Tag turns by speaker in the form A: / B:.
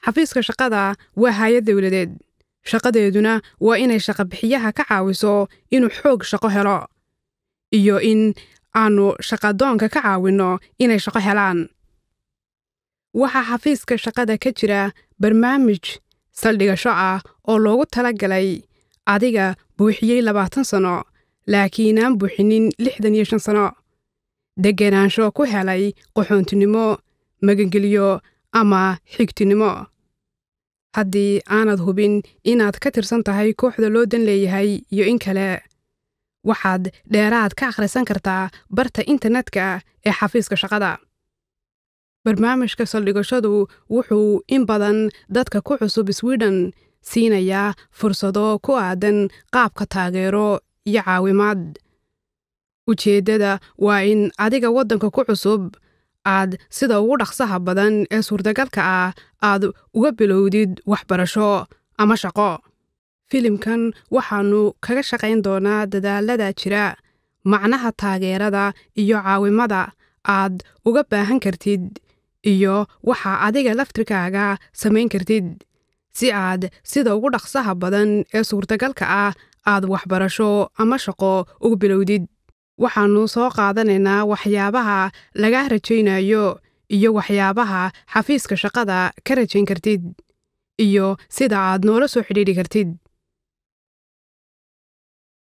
A: xafiiska shaqada waa hay-ad dowladeed shaqadeeduna waa inay shaqabixiyaha ka caawiso inuu xoog shaqo helo iyo in aanu shaqadoonka ka caawinno inay shaqo helaan waxaa xafiiska shaqada ka jira barnaamij saldhigasho ah oo loogu tala galay adiga buuxiyey labaatan sano laakiinaan buuxinin lixdan iyo shan sano degenaansho ku helay qaxoontinimo magangeliyo ama xigtinimo haddii aanad hubin inaad ka tirsan tahay kooxda loo dan leeyahay iyo in kale waxaad dheeraad ka akhrisan kartaa barta internetka ee xafiiska shaqada barnaamijka saldhigashadu wuxuu in badan dadka ku cusub swiden siinayaa fursado ku aadan qaabka taageero iyo caawimaad ujeeddada waa in adiga waddanka ku cusub aad sida ugu dhaqsaha badan ee suurtagalka ah aad uga bilowdid waxbarasho ama shaqo filimkan waxaannu kaga shaqayn doonaa dadaalada jira macnaha taageerada iyo caawimada aad uga baahan kartid iyo waxa adiga laftirkaaga samayn kartid si aad sida ugu dhaqsaha badan ee suurtagalka ah aad waxbarasho ama shaqo uga bilowdid waxaannu soo qaadanaynaa waxyaabaha laga rajaynayo iyo waxyaabaha xafiiska shaqada ka rajayn kartid iyo sida aad noola soo xidhiidhi kartid